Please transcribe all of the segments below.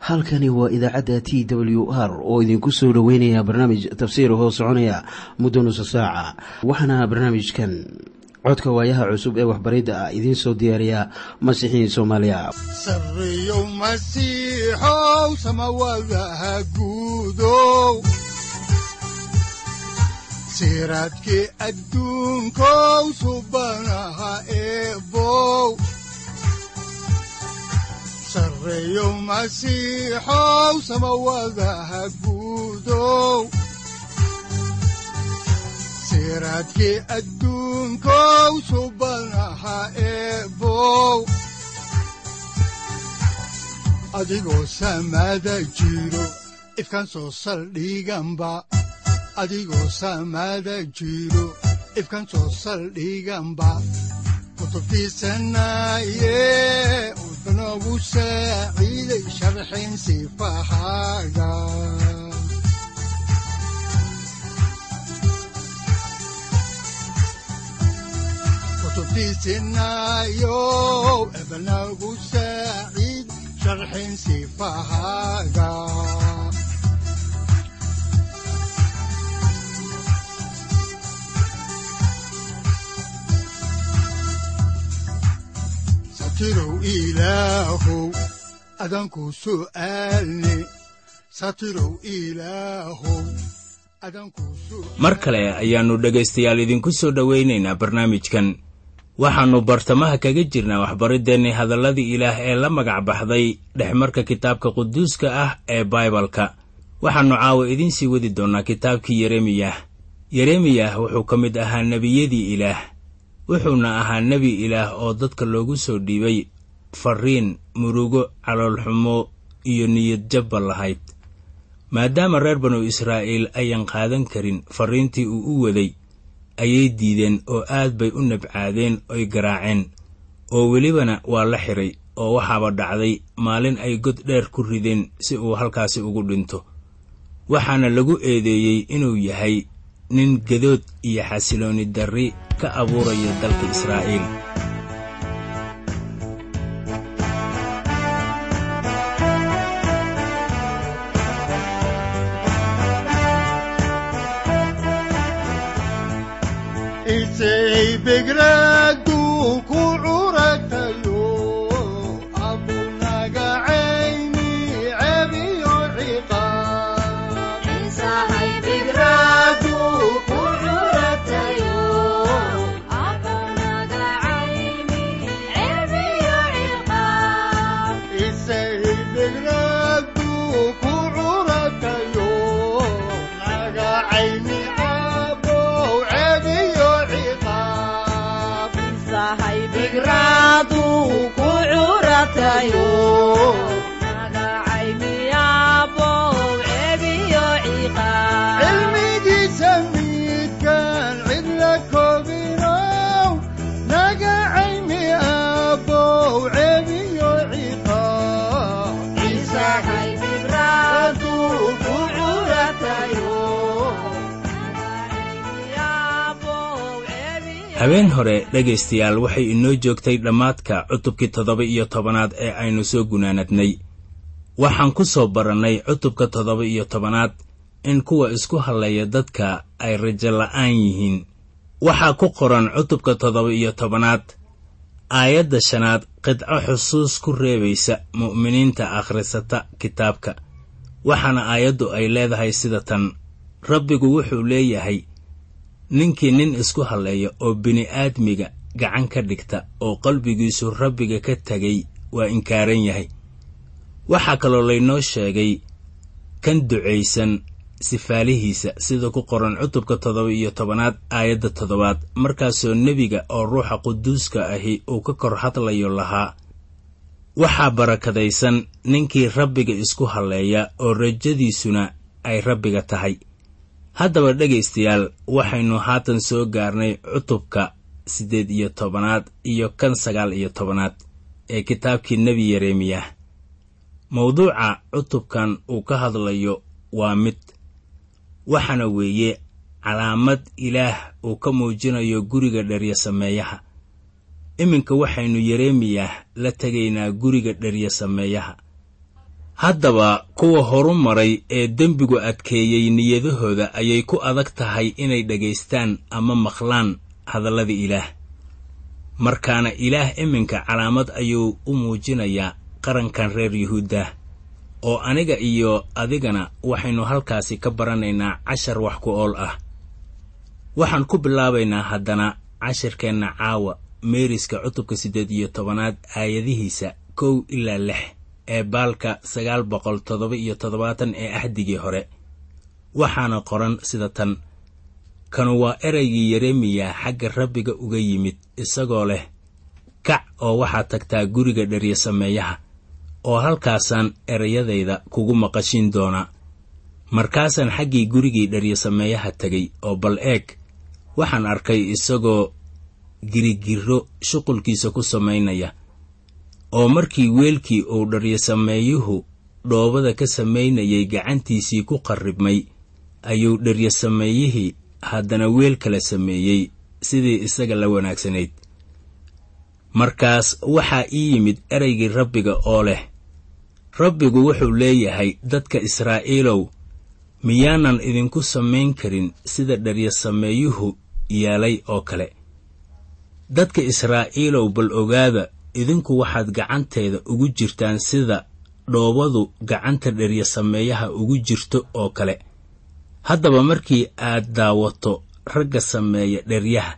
halkani waa idaacadda t w r oo idinku soo dhoweynaya barnaamij tafsiir hoo soconaya muddo nusa saaca waxaana barnaamijkan codka waayaha cusub ee waxbaridda ah idiin soo diyaariya masiixiin soomaaliya sareyow masiixow samawadaha guudow siraadkii adduunkow subanaha eebow sareyow masiixow samawadaha guudow siraadkii adduunkow subanaha eebow adigoo samaada jiro ifkan soo saldhiganba adigoo samaada jiro ifkan soo saldhiganba kutubtiisanaye udanogu saaciiday sharxin sifahaaga kutubtiisinayo ebanagu saaciid sharxin sifahaaga satirow ilaahow adanku su'aalne satirow ilaahow mar kale ayaannu dhegaystayaal idinku soo dhowaynaynaa barnaamijkan waxaannu bartamaha kaga jirnaa waxbariddeenni hadalladii ilaah ee la magac baxday dhexmarka kitaabka quduuska ah ee baibalka waxaannu caawa idiin sii wadi doonnaa kitaabkii yeremiyah yeremiyah wuxuu ka mid ahaa nebiyadii ilaah wuxuuna ahaa nebi ilaah oo dadka loogu soo dhiibay farriin murugo caloolxumo iyo niyadjabba lahayd maadaama reer banu israa'iil ayan qaadan karin farriintii uu u waday ayay diideen oo aad bay u nabcaadeen oy garaaceen oo welibana waa la xidhay oo waxaaba dhacday maalin ay god dheer ku rideen si uu halkaasi ugu dhinto waxaana lagu eedeeyey inuu yahay nin gadood iyo xasiloonni darri ka abuuraya dalka israa'iil begradu ku curatayo abunaga cayni cebiyo ciqaabbegradu ku curatayo naga cayni abow cebiyo ciqaab cilmigiisa midkaan cidla koobinow naga caymi abow cebiyo habeen hore dhegaystayaal waxay inoo joogtay dhammaadka cutubkii toddoba iyo tobanaad ee aynu soo gunaanadnay waxaan ku soo barannay cutubka toddoba iyo tobanaad in kuwa isku hadlaya dadka ay rajo la'aan yihiin waxaa ku qoran cutubka toddoba iyo tobanaad aayadda shanaad qidco xusuus ku reebaysa mu'miniinta akhrisata kitaabka waxaana aayaddu ay leedahay sida tan rabbigu wuxuu leeyahay ninkii nin isku halleeya oo bini'aadmiga gacan ka dhigta oo qalbigiisu rabbiga ka tegay waa inkaaran yahay waxaa kaloo laynoo sheegay kan ducaysan sifaalihiisa sida ku qoran cutubka toddoba iyo tobanaad aayadda toddobaad markaasoo nebiga oo ruuxa quduuska ahi uu ka kor hadlayo lahaa waxaa barakadaysan ninkii rabbiga isku halleeya oo rajadiisuna ay rabbiga tahay haddaba dhegaystayaal waxaynu haatan soo gaarnay cutubka siddeed iyo tobanaad iyo kan sagaal iyo tobanaad ee kitaabkii nebi yeremiyah mawduuca cutubkan uu ka hadlayo waa mid waxaana weeye calaamad ilaah uu ka muujinayo guriga dherya sameeyaha iminka waxaynu yeremiyah la tegaynaa guriga dherya sameeyaha haddaba kuwa horu maray ee dembigu adkeeyey niyadahooda ayay ku adag tahay inay dhegaystaan ama maqlaan hadallada ilaah markaana ilaah iminka calaamad ayuu u muujinayaa qarankan reer yuhuuddah oo aniga iyo adigana waxaynu halkaasi ka baranaynaa cashar wax ku ool ah waxaan ku bilaabaynaa haddana cashirkeenna caawa meeriska cutubka siddeed iyo tobanaad aayadihiisa kow ilaa lix ee baalka sagaal boqol toddoba iyo toddobaatan ee axdigii hore waxaana qoran sida tan kanu waa eraygii yeremiya xagga rabbiga uga yimid isagoo leh kac oo waxaad tagtaa guriga dherye sameeyaha oo halkaasaan erayadayda kugu maqashin doonaa markaasaan xaggii gurigii dherye sameeyaha tegay oo bal eeg waxaan arkay isagoo girigiro shuqulkiisa ku samaynaya oo markii weelkii uu dharye sameeyuhu dhoobada ka samaynayay gacantiisii ku qarribmay ayuu dherye sameeyihii haddana weel kala sameeyey sidii isaga la wanaagsanayd markaas waxaa ii yimid eraygii rabbiga oo leh rabbigu wuxuu leeyahay dadka israa'iilow miyaanan idinku samayn karin sida dharye sameeyuhu yeelay oo kale dadka israa'iilow bal ogaada idinku waxaad gacanteeda ugu jirtaan sida dhoobadu gacanta dherye sameeyaha ugu jirto oo kale haddaba markii aad daawato ragga sameeya dheryaha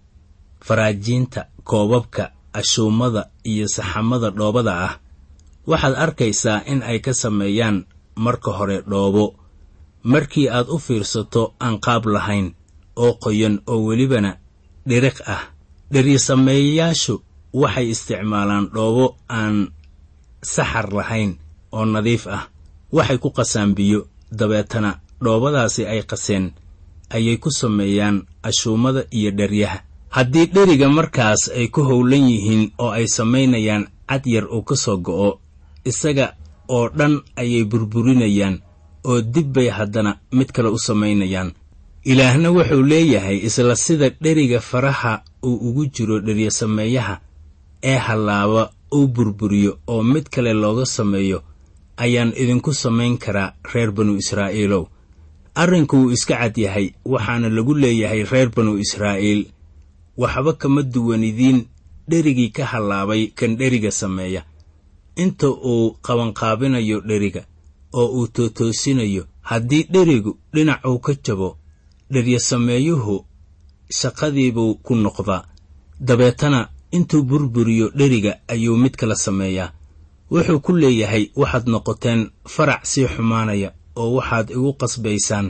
faraajiinta koobabka ashuumada iyo saxamada dhoobada ah waxaad arkaysaa in ay ka sameeyaan marka hore dhoobo markii aad u fiirsato aan qaab lahayn oo qoyan oo welibana dhiriq ah dherye sameeyayaashu waxay isticmaalaan dhoobo aan saxar lahayn oo nadiif ah waxay ku qasaan biyo dabeetana dhoobadaasi ay qaseen ayay ku sameeyaan ashuumada iyo dheryaha haddii dheriga markaas ay ku howlan yihiin oo ay samaynayaan cad yar uu ka soo go'o isaga oo dhan ayay burburinayaan oo dib bay haddana mid kale u samaynayaan ilaahna wuxuu leeyahay isla sida dheriga faraha uu ugu jiro dherye sameeyaha ee hallaaba uu burburiyo oo mid kale looga sameeyo ayaan idinku samayn karaa reer banu israa'iilow arrinku wuu iska cad yahay waxaana lagu leeyahay reer banu israa'iil waxba kama duwanidiin dherigii ka hallaabay kan dheriga sameeya inta uu qabanqaabinayo dheriga oo uu tootoosinayo haddii dherigu dhinacuu ka jabo dherye sameeyuhu shaqadiibuu ku noqdaa dabeetana intuu burburiyo dheriga ayuu mid kala sameeyaa wuxuu ku leeyahay waxaad noqoteen farac sii xumaanaya oo waxaad igu qasbaysaan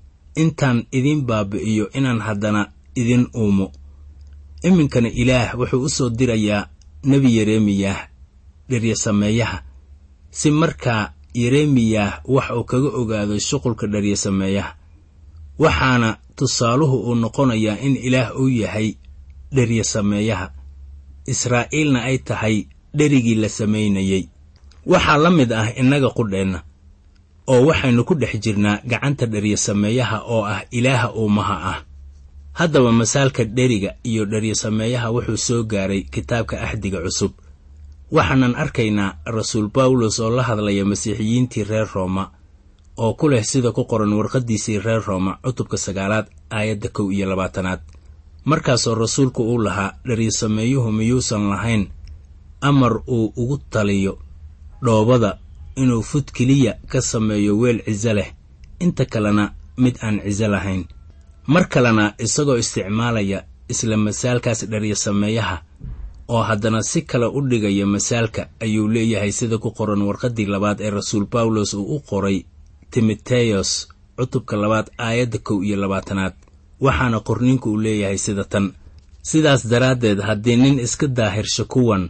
intaan idin baabi'iyo inaan haddana idin uumo iminkana ilaah wuxuu u soo dirayaa nebi yeremiyah dherye sameeyaha si markaa yeremiyah wax uu kaga ogaado shuqulka dherye sameeyaha waxaana tusaaluhu uu noqonayaa in ilaah uu yahay dherye sameeyaha israa'iilna ay tahay dherigii la samaynayey waxaa la mid ah innaga qudheenna oo waxaynu ku dhex jirnaa gacanta dherye sameeyaha oo ah ilaaha uumaha ah haddaba masaalka dheriga iyo dherye sameeyaha wuxuu soo gaaray kitaabka axdiga cusub waxaanan arkaynaa rasuul bawlos oo la hadlaya masiixiyiintii reer rooma oo ku leh sida ku qoran warqaddiisii reer rooma cutubka sagaalaad aayadda kow iyo labaatanaad markaasoo rasuulku uu lahaa dherye sameeyuhu miyuusan lahayn amar uu ugu taliyo dhoobada inuu fud keliya ka sameeyo weel ciso leh inta kalena mid aan ciso lahayn mar kalena isagoo isticmaalaya isla masaalkaas dherye sameeyaha oo haddana si kale u dhigaya masaalka ayuu leeyahay sida ku qoran warqaddii labaad ee rasuul bawlos uu u qoray timoteyos cutubka labaad aayadda kow iyo labaatanaad waxaana qorninku uu leeyahay sida tan sidaas daraaddeed haddii nin iska daahirsho kuwan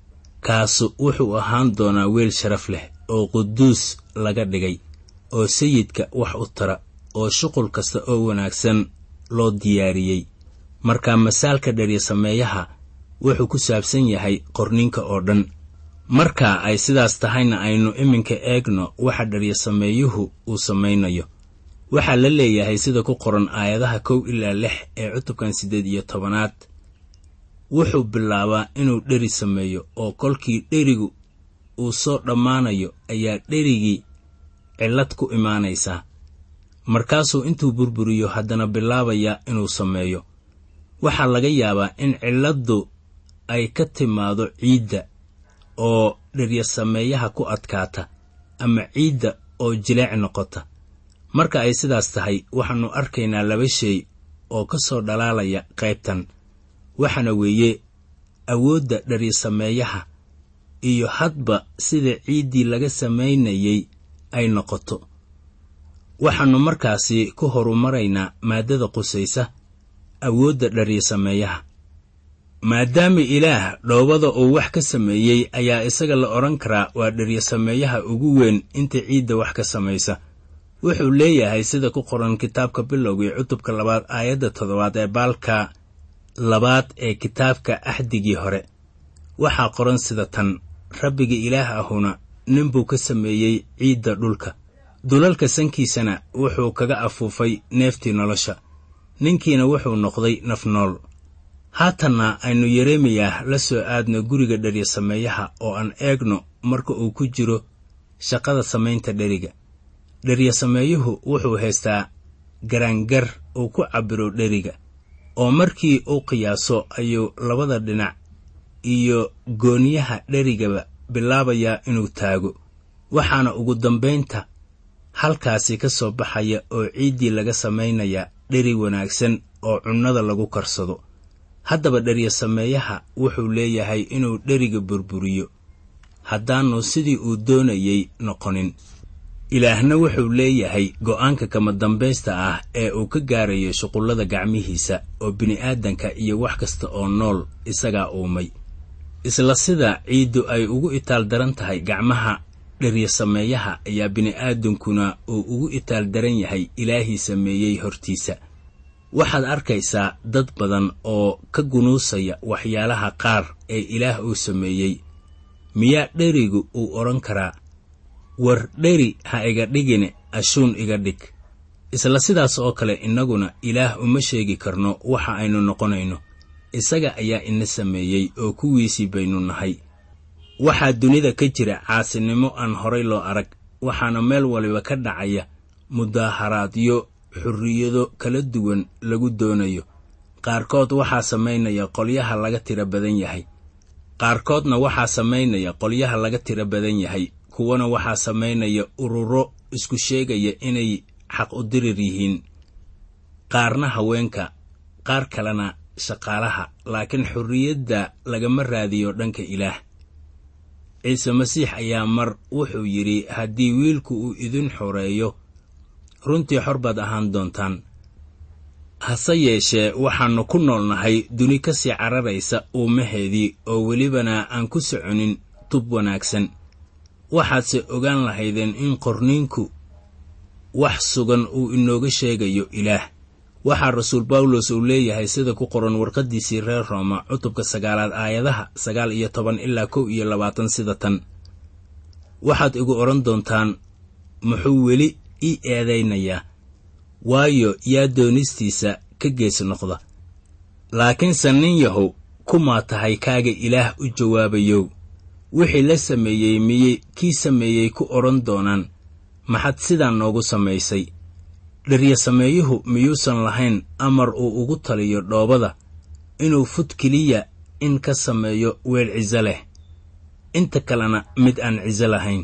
kaasu wuxuu ahaan doonaa weel sharaf leh oo quduus laga dhigay oo sayidka wax u tara oo shuqul kasta oo wanaagsan loo diyaariyey marka masaalka dherye sameeyaha wuxuu ku saabsan yahay qorninka oo dhan marka ay sidaas tahayna aynu iminka eegno waxa dherye sameeyuhu uu samaynayo waxaa la leeyahay sida ku qoran aayadaha kow ilaa lix ee cutubkan siddeed iyo tobanaad wuxuu bilaabaa inuu dheri sameeyo oo kolkii dherigu uu soo dhammaanayo ayaa dherigii cillad ku imaanaysaa markaasuu intuu burburiyo haddana bilaabaya inuu sameeyo waxaa laga yaabaa in cilladdu ay ka timaado ciidda oo dhiryasameeyaha ku adkaata ama ciidda oo jileec noqota marka ay sidaas tahay waxaannu arkaynaa laba shay oo ka soo dhalaalaya qaybtan waxaana weeye awoodda dharyasameeyaha iyo hadba sida ciiddii laga samaynayay ay noqoto waxaannu markaasi ku horumaraynaa maaddada qusaysa awoodda dharyasameeyaha maadaama ilaah dhoobada uu wax ka sameeyey ayaa isaga la odhan karaa waa dharyasameeyaha ugu weyn inta ciidda wax ka samaysa wuxuu leeyahay sida ku qoran kitaabka bilowgii cutubka labaad aayadda toddobaad ee baalka labaad ee kitaabka axdigii hore waxaa qoran sida tan rabbiga ilaah ahuna nin buu ka sameeyey ciidda dhulka dulalka sankiisana wuxuu kaga afuufay neeftii nolosha ninkiina wuxuu noqday nafnool haatanna aynu yeremiyaah la soo aadno guriga dheryasameeyaha oo aan eegno marka uu ku jiro shaqada samaynta dheriga dheryasameeyuhu wuxuu haystaa garaangar uu ku cabbiro dheriga oo markii uu qiyaaso ayuu labada dhinac iyo gooniyaha dherigaba bilaabayaa inuu taago waxaana ugu dambaynta halkaasi ka soo baxaya oo ciiddii laga samaynayaa dheri wanaagsan oo cunnada lagu karsado haddaba dheryasameeyaha wuxuu leeyahay inuu dheriga burburiyo haddaannu sidii uu doonayay noqonin ilaahna wuxuu leeyahay go'aanka kama dambaysta ah ee uu ka gaarayo shuqullada gacmihiisa oo bini'aadanka iyo wax kasta oo nool isagaa uumay isla sida ciiddu ay ugu itaal daran tahay gacmaha dheryasameeyaha ayaa bini'aadankuna uu ugu itaal daran yahay ilaahii sameeyey hortiisa waxaad arkaysaa dad badan oo ka gunuusaya waxyaalaha qaar ee ilaah uu sameeyey miyaa dherigu uu odhan karaa war dheri ha iga dhigine ashuun iga dhig isla sidaas oo kale innaguna ilaah uma sheegi karno waxa aynu noqonayno isaga ayaa ina sameeyey oo kuwiisii baynu nahay waxaa dunida ka jira caasinimo aan horay loo arag waxaana meel waliba ka dhacaya mudaaharaadyo xurriyado kala duwan lagu doonayo qaarkood waxaa samaynaya qolyaha laga tira badan yahay qaarkoodna waxaa samaynaya qolyaha laga tira badan yahay kuwana waxaa samaynaya ururo isku sheegaya inay xaq u dirir yihiin qaarna haweenka qaar kalena shaqaalaha laakiin xorriyadda lagama raadiyo dhanka ilaah ciise masiix ayaa mar wuxuu yidhi haddii wiilku uu idin xoreeyo runtii xor baad ahaan doontaan hase yeeshee waxaannu ku noolnahay duni ka sii cararaysa uumaheedii oo welibana aan ku soconin tub wanaagsan waxaadse ogaan lahaydeen in qorniinku wax sugan uu inooga sheegayo ilaah waxaa rasuul bawlos uu leeyahay sida ku qoran warqaddiisii reer rooma cutubka sagaalaad aayadaha sagaal iyo toban ilaa kow iyo labaatan sida tan waxaad igu odhan doontaan muxuu weli ii eedaynayaa waayo yaa doonistiisa ka gees noqda laakiinse nin yahow kumaa tahay kaaga ilaah u jawaabayow wixii la sameeyey miyey kii sameeyey ku odhan doonaan maxad sidaa noogu samaysay dheryasameeyuhu miyuusan lahayn amar uu ugu taliyo dhoobada inuu fud keliya in ka sameeyo weel ciso leh inta kalena mid aan ciso lahayn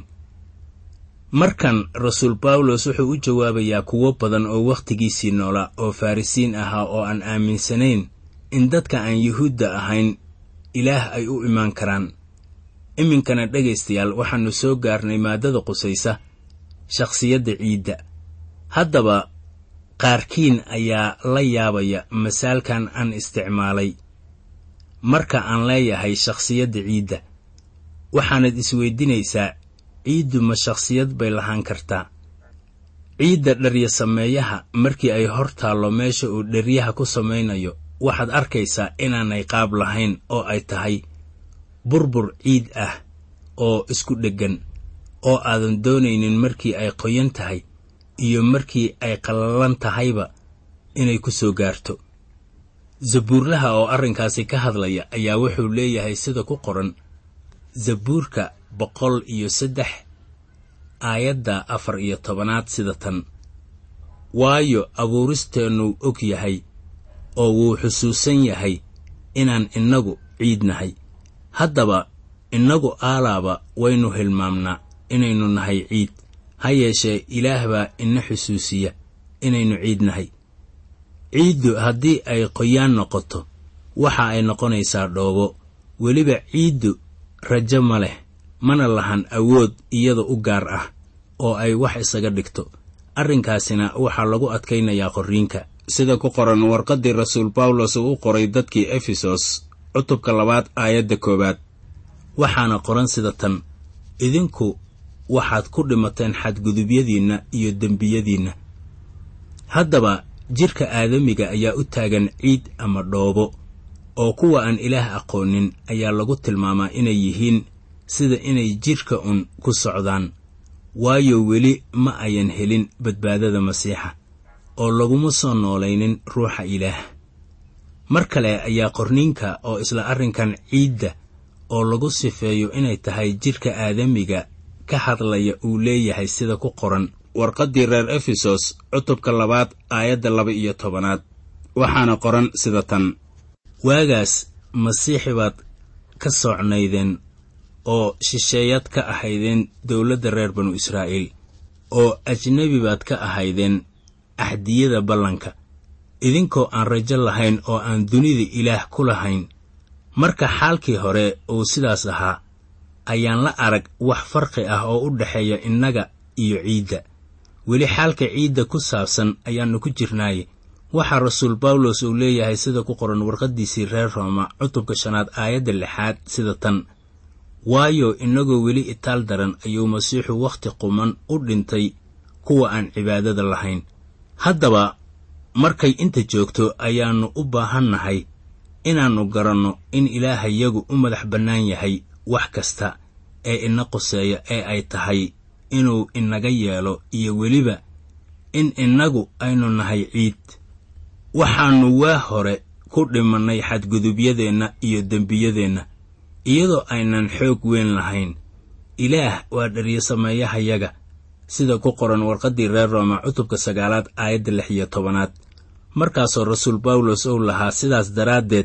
markan rasuul bawlos wuxuu u jawaabayaa kuwo badan oo wakhtigiisii noolaa oo farrisiin ahaa oo aan aaminsanayn in dadka aan yuhuudda ahayn ilaah ay u imaan karaan iminkana dhegaystayaal waxaannu soo gaarnay maaddada qusaysa shakhsiyadda ciidda haddaba qaarkiin ayaa la yaabaya masaalkan aan isticmaalay marka aan leeyahay shakhsiyadda ciidda waxaanad isweydinaysaa ciiddu ma shakhsiyad bay lahaan kartaa ciidda dharyasameeyaha markii ay hor taallo meesha uu dheryaha ku samaynayo waxaad arkaysaa inaanay qaab lahayn oo ay tahay burbur ciid ah oo isku dheggan oo aadan doonaynin markii ay qoyan tahay iyo markii ay qallalan tahayba inay ku soo gaarto zabuurlaha oo arrinkaasi ka hadlaya ayaa wuxuu leeyahay sida ku qoran zabuurka boqol iyo saddex aayadda afar iyo tobanaad sida tan waayo abuuristeennuu og yahay oo wuu xusuusan yahay inaan innagu ciid nahay haddaba innagu aalaaba waynu hilmaamnaa inaynu nahay ciid ha yeeshee ilaah baa ina xusuusiya inaynu ciid nahay ciiddu haddii ay qoyaan noqoto waxa ay noqonaysaa dhoobo weliba ciiddu rajo ma leh mana lahan awood iyada u gaar ah oo ay wax isaga dhigto arrinkaasina waxaa lagu adkaynayaa qorriinka sida ku qoran warqaddii rasuul bawlos uu u qoray dadkii efesos cutubka labaad aayadda koowaad waxaana qoran sida tan idinku waxaad ku dhimateen xadgudubyadiinna iyo dembiyadiinna haddaba jidhka aadamiga ayaa u taagan ciid ama dhoobo oo kuwa aan ilaah aqoonin ayaa lagu tilmaamaa inay yihiin sida inay jidhka un ku socdaan waayo weli ma ayan helin badbaadada masiixa oo laguma soo noolaynin ruuxa ilaah mar kale ayaa qorniinka oo isla arrinkan ciidda oo lagu sifeeyo inay tahay jidhka aadamiga ka hadlaya uu leeyahay sida ku qoran warqaddii reer efesos cutubka labaad aayadda laba iyo tobanaad waxaana qoran sida tan waagaas masiixi baad ka soocnaydeen oo shisheeyad ka ahaydeen dowladda reer banu israa'iil oo ajnebi baad ka ahaydeen axdiyada ballanka idinkoo aan rajo lahayn oo aan dunida ilaah ku lahayn marka xaalkii hore uu sidaas ahaa ayaan la arag wax farqi ah oo u dhexeeya innaga iyo ciidda weli xaalka ciidda ku saabsan ayaannu ku jirnaaye waxaa rasuul bawlos uu leeyahay sida ku qoran warqaddiisii reer rooma cutubka shanaad aayadda lixaad sida tan waayo innagoo weli itaal daran ayuu masiixu wakhti quman u dhintay kuwa aan cibaadada lahayn haddaba markay inta joogto ayaannu u baahannahay inaannu garanno in ilaahayagu u madax bannaan yahay wax kasta ee ina quseeya ee ay tahay inuu inaga yeelo iyo weliba in innagu aynu nahay ciid waxaannu waa hore ku dhimannay xadgudubyadeenna iyo dembiyadeenna iyadoo aynan xoog weyn lahayn ilaah waa dharyasameeyahayaga sida ku qoran warqaddii reer rooma cutubka sagaalaad aayadda lix iyo tobanaad markaasoo rasuul bawlos uu lahaa sidaas daraaddeed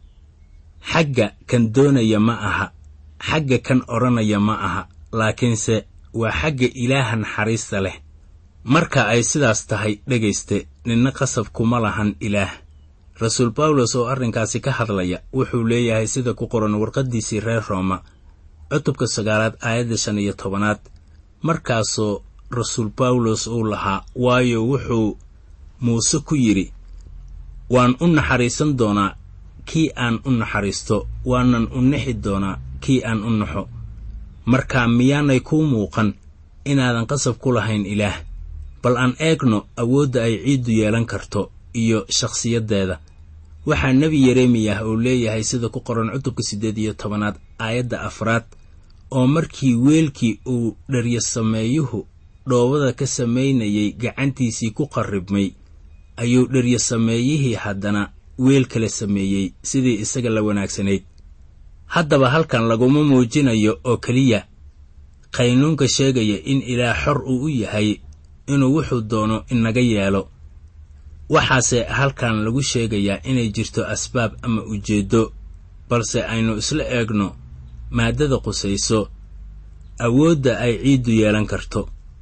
xagga kan doonaya ma aha xagga kan odhanaya ma aha laakiinse waa xagga ilaaha naxariista leh marka ay sidaas tahay dhegayste ninna qasab kuma lahan ilaah rasuul bawlos oo arrinkaasi ka hadlaya wuxuu leeyahay sida ku qoran warqaddiisii reer rooma cutubka sagaalaad aayadda shan iyo tobanaad markaasoo rasuul bawlos uu lahaa waayo wuxuu muuse ku yidhi waan u naxariisan doonaa kii aan u naxariisto waanan u nixi doonaa kii aan u naxo marka miyaanay kuu muuqan inaadan qasab ku lahayn ilaah bal aan eegno awoodda ay ciiddu yeelan karto iyo shakhsiyaddeeda waxaa nebi yeremiyah uu leeyahay sida ku qoran cutubka siddeed iyo tobanaad aayadda afraad oo markii weelkii uu dharyasameeyuhu dhoobada ka samaynayay gacantiisii ku qarribmay ayuu dharyasameeyihii haddana weel kala sameeyey sidii isaga la wanaagsanayd haddaba halkan laguma muujinayo oo keliya qaynuunka sheegaya in ilaah xor uu u yahay inuu wuxuu doono inaga yeelo waxaase halkan lagu sheegayaa inay jirto asbaab ama ujeeddo balse aynu isla eegno maaddada qusayso awoodda ay ciiddu yeelan karto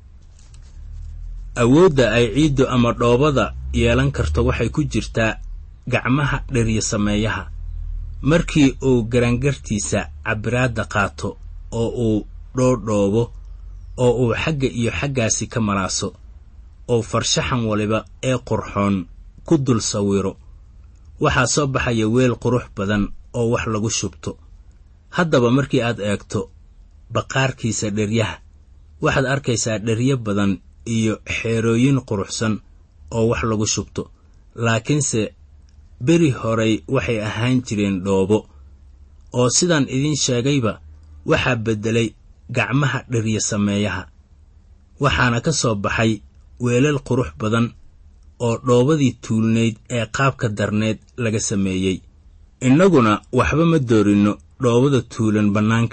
awoodda ay ciiddu ama dhoobada yeelan karto waxay ku jirtaa gacmaha dheryasameeyaha markii uu garangartiisa cabbiraadda qaato oo uu dhoodhoobo oo uu xagga iyo xaggaasi ka malaaso oo farshaxan waliba ee qurxoon ku dul sawiro waxaa soo baxaya weel qurux badan oo wax lagu shubto haddaba markii aad eegto baqaarkiisa dheryaha waxaad arkaysaa dheryo badan iyo xeerooyin quruxsan oo wax lagu shubto laakiinse beri horay waxay ahaan jireen dhoobo oo sidaan idiin sheegayba waxaa beddelay gacmaha dherya sameeyaha waxaana ka soo baxay weelal qurux badan oo dhoobadii tuulnayd ee qaabka darneed laga sameeyey innaguna waxba ma doorinno dhoobada tuulan bannaanka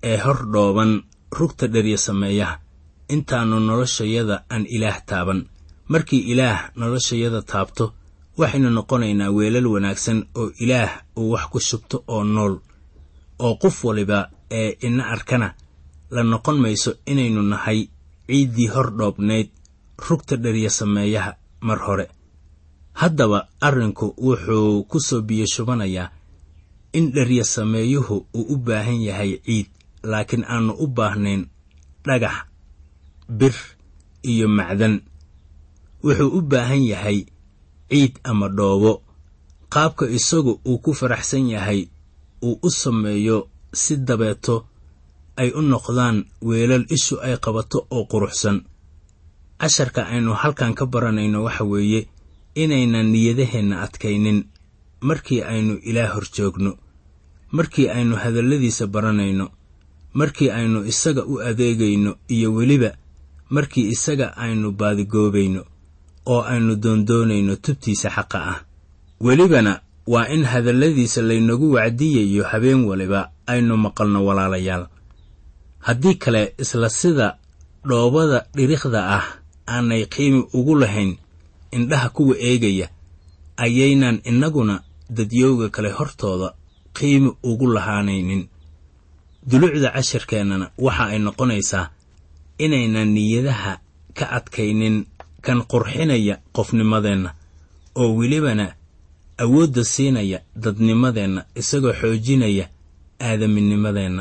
ee hor dhooban rugta dherya sameeyaha intaannu noloshayada aan ilaah taaban markii ilaah noloshayada taabto waxaynu noqonaynaa weelal wanaagsan oo ilaah uu wax ku shubto oo nool oo qof waliba ee ina arkana la noqon mayso inaynu nahay ciiddii hor dhoobnayd rugta dherya sameeyaha mar hore haddaba arrinku wuxuu ku soo biyo shubanayaa in dherya sameeyuhu uu u baahan yahay ciid laakiin aannu u baahnayn dhagax bir iyo macdan wuxuu u baahan yahay ciid ama dhoobo qaabka isagu uu ku faraxsan yahay uu u sameeyo si dabeeto ay u noqdaan weelal ishu ay qabato oo quruxsan casharka aynu halkan ka baranayno waxa weeye inaynan niyadaheenna adkaynin markii aynu ilaah hor joogno markii aynu hadalladiisa baranayno markii aynu isaga u adeegayno iyo weliba markii isaga aynu baadigoobayno oo aynu doondoonayno tubtiisa xaqa ah welibana waa in hadalladiisa laynagu wacdiyayo habeen waliba aynu maqalno walaalayaal haddii kale isla sida dhoobada dhirikhda ah aanay qiimi ugu lahayn indhaha kuwa eegaya ayaynan innaguna dadyowga kale hortooda qiimi ugu lahaanaynin dulucda casharkeennana waxa ay noqonaysaa inaynan niyadaha ka adkaynin kan qurxinaya qofnimadeenna oo welibana awoodda siinaya dadnimadeenna isagoo xoojinaya aadaminnimadeenna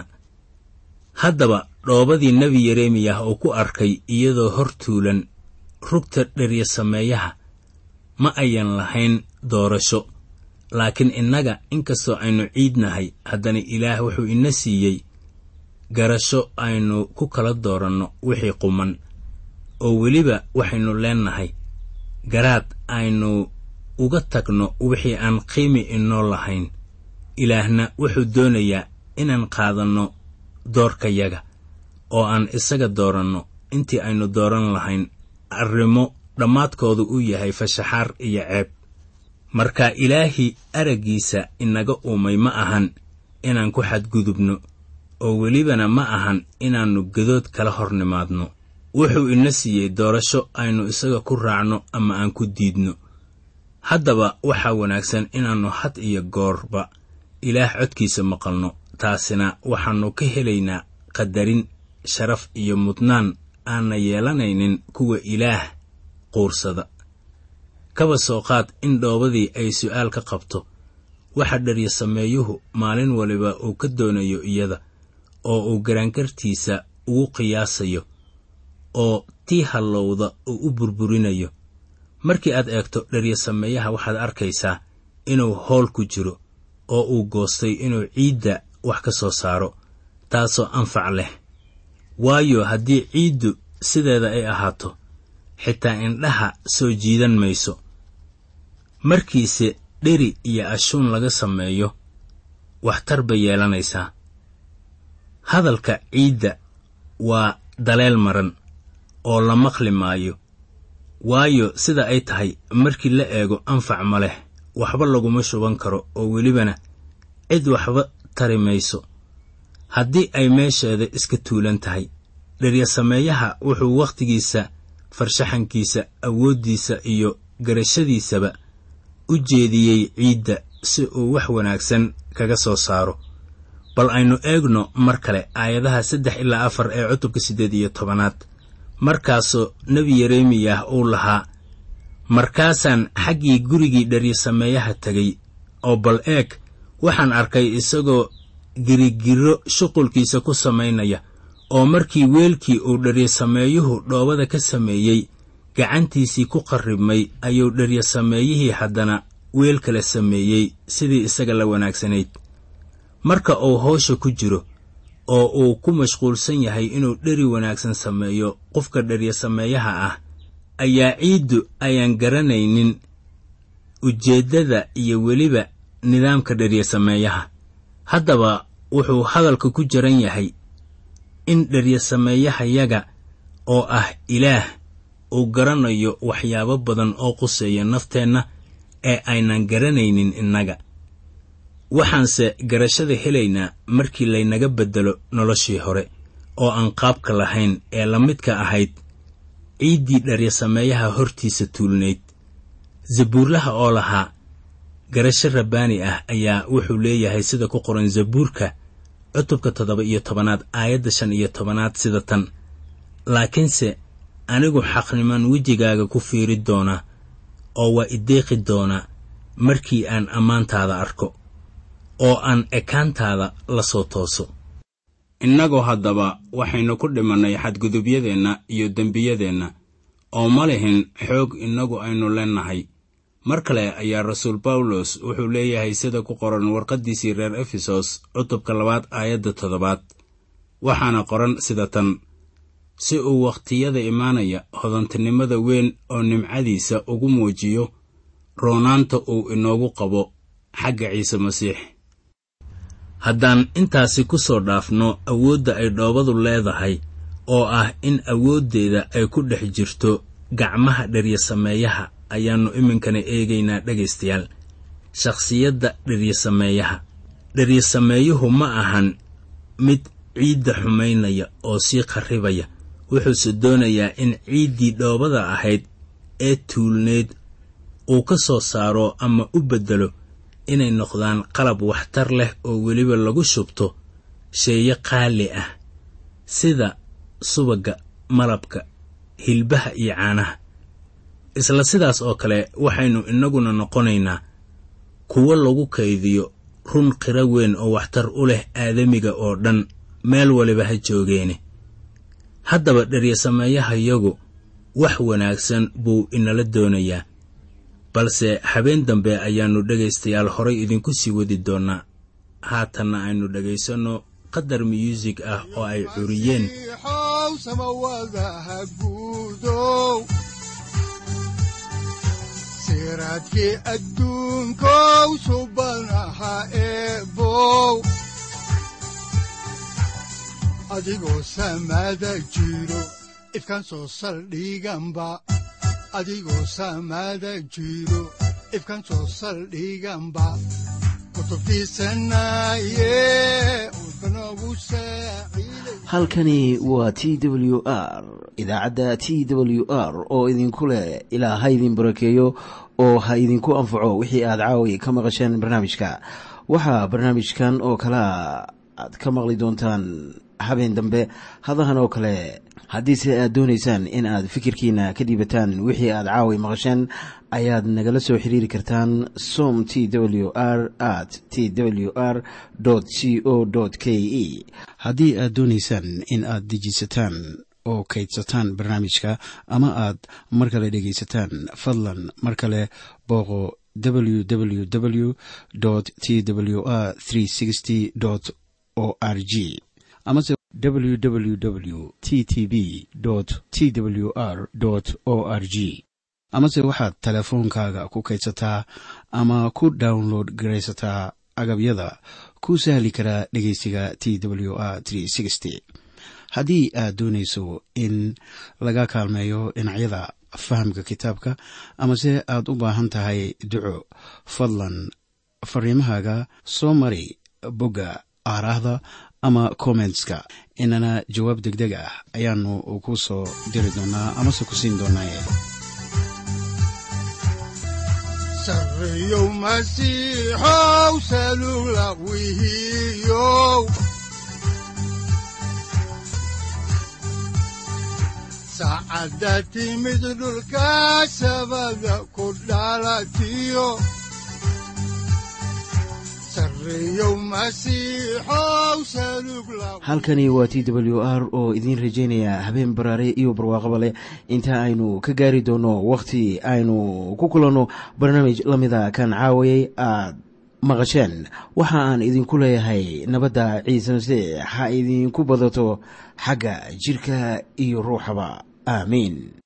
haddaba dhoobadii nebi yeremiyah uu ku arkay iyadoo hor tuulan rugta dherya sameeyaha ma ayan lahayn doorasho laakiin innaga inkastoo aynu ciidnahay haddana ilaah wuxuu ina siiyey garasho aynu ku kala dooranno wixii quman oo weliba waxaynu leennahay garaad aynu uga tagno wixii aan qiimi inoo lahayn ilaahna wuxuu doonayaa inaan qaadanno doorkayaga oo aan isaga dooranno intii aynu dooran lahayn arrimo dhammaadkoodu uu yahay fashaxaar iyo ceeb marka ilaahii araggiisa inaga uumay ma ahan inaan ku xadgudubno oo welibana ma ahan inaannu gadood kala hor nimaadno wuxuu ina siiyey doorasho aynu isaga ku raacno ama aan ku diidno haddaba waxaa wanaagsan inaannu had iyo goorba ilaah codkiisa maqalno taasina waxaannu ka helaynaa qadarin sharaf iyo mudnaan aanna yeelanaynin kuwa ilaah quursada kaba soo qaad in dhoobadii ay su'aal ka qabto waxa dherya sameeyuhu maalin waliba uu ka doonayo iyada oo uu garaankartiisa ugu qiyaasayo oo tii hallowda uu u burburinayo markii aad eegto dherya sameeyaha waxaad arkaysaa inuu howl ku jiro oo uu goostay inuu ciidda wax ka soo saaro taasoo anfac leh waayo haddii ciiddu sideeda ay ahaato xitaa indhaha soo jiidan mayso markiise dheri iyo ashuun laga sameeyo waxtar bay yeelanaysaa hadalka ciidda waa daleel maran oo la maqli maayo waayo sida ay tahay markii la eego anfac ma leh waxba laguma shuban karo oo welibana cid waxba tari mayso haddii ay meesheeda iska tuulan tahay dherya sameeyaha wuxuu wakhtigiisa farshaxankiisa awooddiisa iyo garashadiisaba u jeediyey ciidda si uu wax wanaagsan kaga soo saaro bal aynu eegno mar kale aayadaha saddex ilaa afar ee cutubka siddeed iyo tobanaad markaasoo nebi yeremiyah uu lahaa markaasaan xaggii gurigii dherya sameeyaha tegay oo bal eeg waxaan arkay isagoo girigiro shuqulkiisa ku samaynaya oo markii weelkii uu dherya sameeyuhu dhoobada ka sameeyey gacantiisii ku qarribmay ayuu dherya sameeyihii haddana weel kala sameeyey sidii isaga la wanaagsanayd marka uu howsha ku jiro oo uu ku mashquulsan yahay inuu dheri wanaagsan sameeyo qofka dherya sameeyaha ah ayaa ciiddu ayaan garanaynin ujeeddada iyo weliba nidaamka dherya sameeyaha haddaba wuxuu hadalka ku jiran yahay in dherya sameeyahayaga oo ah ilaah uu garanayo waxyaabo badan oo quseeya nafteenna ee aynan garanaynin innaga waxaanse garashada helaynaa markii laynaga beddelo noloshii hore oo aan qaabka lahayn ee la midka ahayd ciiddii dharyasameeyaha hortiisa tuulnayd zabuurlaha oo lahaa garasho rabbaani ah ayaa wuxuu leeyahay sida ku qoran zabuurka cutubka toddoba iyo tobanaad aayadda shan iyo tobanaad sida tan laakiinse anigu xaqnimaan wejigaaga ku fiiri doonaa oo waa ideeqi doonaa markii aan ammaantaada arko oo aan ekaantaada la soo tooso innagoo haddaba waxaynu ku dhimannay xadgudubyadeenna iyo dembiyadeenna oo ma lihin xoog innagu aynu leennahay mar kale ayaa rasuul bawlos wuxuu leeyahay sida ku qoran warqaddiisii reer efesos cutubka labaad aayadda toddobaad waxaana qoran sida tan si uu wakhtiyada imaanaya hodantinimada weyn oo nimcadiisa ugu muujiyo roonaanta uu inoogu qabo xagga ciise masiix haddaan intaasi ku soo dhaafno awoodda ay dhoobadu leedahay oo ah in awooddeeda ay ku dhex jirto gacmaha dheryasameeyaha ayaannu iminkana eegaynaa dhegaystayaal shakhsiyadda dheryasameeyaha dheryasameeyuhu ma ahan mid ciidda xumaynaya oo sii qarribaya wuxuuse doonayaa in ciiddii dhoobada ahayd ee tuulneyd uu ka soo saaro ama u beddelo inay noqdaan qalab waxtar leh oo weliba lagu shubto sheeye qaali ah sida subagga malabka hilbaha iyo caanaha isla sidaas oo kale waxaynu innaguna noqonaynaa kuwo lagu kaydiyo run qiro weyn oo waxtar u leh aadamiga oo dhan meel waliba ha joogeene haddaba dheryasameeyahayagu wax wanaagsan buu inala doonayaa balse habeen dambe ayaannu dhegaystayaal horay idinku sii wadi doonnaa haatanna aynu dhegaysanno qadar miyuusig ah oo ay curiyeen xow samawadaha guudow siraadkii adduunkow subanaha eebow adigoo samada jiro ifkan soo saldhiganba adigoo samada jiro ifkan soo saldhiganba kutubtiisanaye udbanogu saaciiday halkani waa t w r idaacadda t w r oo idinku leh ilaa ha idin barakeeyo oo ha idinku anfaco wixii aad caawi ka maqasheen barnaamijka waxaa barnaamijkan oo kalea aad ka maqli doontaan habeen dambe hadahan oo kale haddiise aad doonaysaan in aad fikirkiina ka dhiibataan wixii aad caawi maqasheen ayaad nagala soo xiriiri kartaan som t w r at t w r c o k e haddii aad doonaysaan in aad dejiisataan oo kaydsataan barnaamijka ama aad mar kale dhegaysataan fadlan mar kale booqo www t w r o r g amase www t t b t w r o r g amase waxaad teleefoonkaaga ku kaydsataa ama ku download garaysataa agabyada ku sahli karaa dhegeysiga t w r haddii aad doonayso in laga kaalmeeyo dhinacyada fahamka kitaabka amase aad u baahan tahay duco fadlan fariimahaaga soo mari bogga aaraahda ama kommentska inana jawaab degdeg ah ayaanu ku soo diri doonaa amase ku siin doonaaye sarreyow masiixow salula wihiyow saacadda timid dhulka sabada ku dhalatiyo sarreyow masiixow salug la halkani waa t w r oo idiin rajaynaya habeen baraare iyo barwaaqaba leh inta aynu ka gaari doono wakhti aynu ku kulanno barnaamij la mida kan caawayay aad maqasheen waxa aan idinku leeyahay nabadda ciise masiix ha idinku badato xagga jidhka iyo ruuxaba aamiin